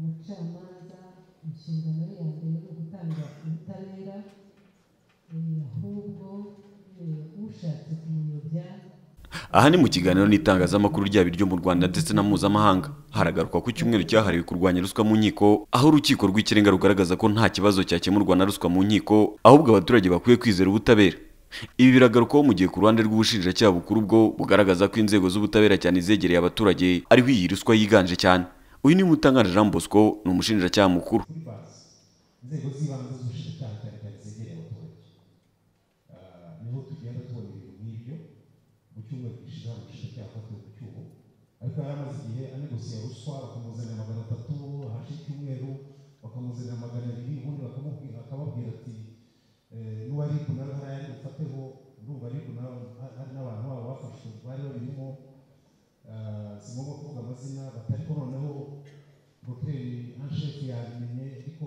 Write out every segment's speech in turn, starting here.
umucamanza inshingano ye ya mbere ni ugutanga ubutabera eh, ahubwo eh, ushatse kumuyobya aha ni mu kiganiro n'itangazamakuru ryaba iryo mu rwanda ndetse na mpuzamahanga haragarukwa ku cyumweru cyahariwe kurwanya ruswa mu nkiko aho urukiko rw'ikirenga rugaragaza ko nta kibazo cyakemurwa na ruswa mu nkiko ahubwo abaturage bakwiye kwizera ubutabera ibi biragarukaho mu gihe ku ruhande rw'ubushinjacyaha bukuru bwo bugaragaza ko inzego z'ubutabera cyane zegereye abaturage ariho iyi ruswa yiganje cyane uyu ni Mutangana Jean Bosco ni umushinjacyaha mukuru kuri basi inzego z'ibanze z'ubushinjacyaha cyane cyane zegereye abaturage Ah, niho tugenda tubona ibintu nk'ibyo mu cyumweru gishize hari umushinjacyaha afatiwe ku cyuho ariko yari amaze igihe anegosiye ruswa bakamuzanira magana atatu hashize icyumweru bakamuzanira magana abiri ubundi bakamubwira akababwira ati "Eh, n'uwo ari kunara hariya ari bufateho urumva ari kunara hari n'abantu babo bafashwe bari babirimo Ah, si ngombwa kuvuga amazina batari ko noneho roteri anshefu yabimenye ariko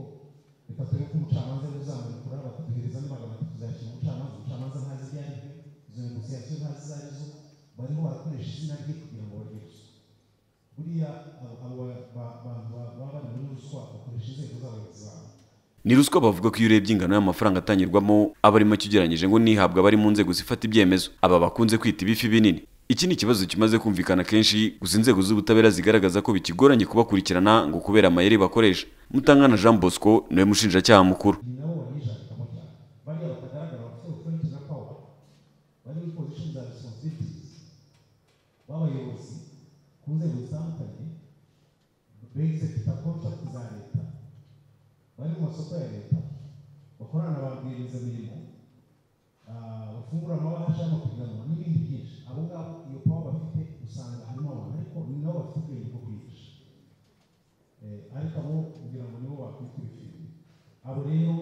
reka turebe ko umucamanza uzamurikura bakaduhereza n'amagana atatu tuzayashyira umucamanza umucamanza ntazi ibyo ari byo izo negosiyasiyo ntazi izo ari zo bariho barakoresha izina rye kugira ngo barye ruswa buriya abo- abo ba- ba- bantu ba- baba bari muri ruswa bakoresha inzego z'abayobozi babo ni ruswa bavuga ko iyo urebye ingano y'amafaranga atangirwamo aba ari make ugereranyije ngo n'ihabwa abari mu nzego zifata ibyemezo aba bakunze kwita ibifi binini iki ni ikibazo kimaze kumvikana kenshi gusa inzego z'ubutabera zigaragaza ko bikigoranye kubakurikirana ngo kubera amayeri bakoresha mutangana jean bosco niwe mushinjacyaha mukuru ni nabo banyijarikamo cyane bariya batagaragara bafite authority na power bari muri position za responsibilities b'abayobozi ku nzego zitandukanye bexecuta contract za leta bari mu masoko ya leta bakorana na ba rwiyemezamirimo ah, bafungura amabahasha y'amapiganwa n'ibindi byinshi abo ngabo iyo power bafite usanga harimo abantu ariko ni nabo bafite ubwenge bwo kwigisha Eh, ariko abo kugira ngo nibo bakwita ibifiri abo rero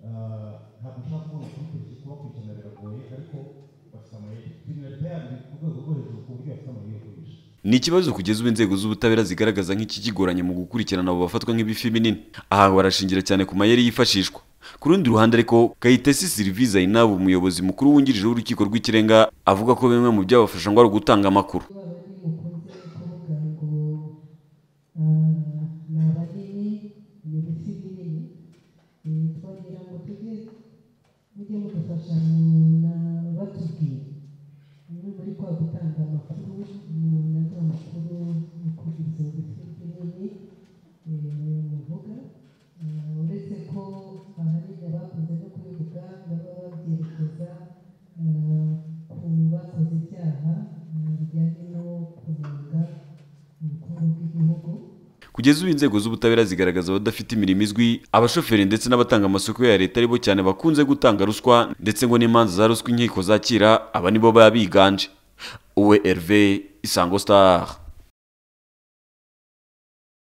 ah, ntabwo nshaka kuvuga kubikurikiza kubakurikirana biragoye ariko bafite amayeri kriminalite yabo iri ku rwego rwo hejuru ku buryo bafite amayeri yo kurisha ni ikibazo kugeza ubu inzego z'ubutabera zigaragaza nk'ikigoranye mu gukurikirana abo bafatwa nk'ibifi binini aha barashingira cyane ku mayeri yifashishwa ku rundi ruhande ariko kayitesi sirivise ayinabo umuyobozi mukuru wungirije w'urukiko rw'ikirenga avuga ko bimwe mu byabafasha ngo ari ugutanga amakuru baba mukunze kuvuga ngo ah, ni abageni ni ibiti binini Eh, twagira ngo tujye mujye mudufasha na batubwiye muri muri kwa gutanga amakuru umuntu aduha amakuru kugira izo biti binini eh, muvuga Ah, uretse ko ahanini abakunze no kubivuga baba babyerekeza ah, ku bakoze ibyaha ah, bijyanye no kunenga ubukungu bw'igihugu kugeza ubu inzego z'ubutabera zigaragaza abadafite imirimo izwi abashoferi ndetse n'abatanga amasoko ya leta aribo cyane bakunze gutanga ruswa ndetse ngo n'imanza za ruswa inkiko zakira aba nibo baba biganje uwe herve isango star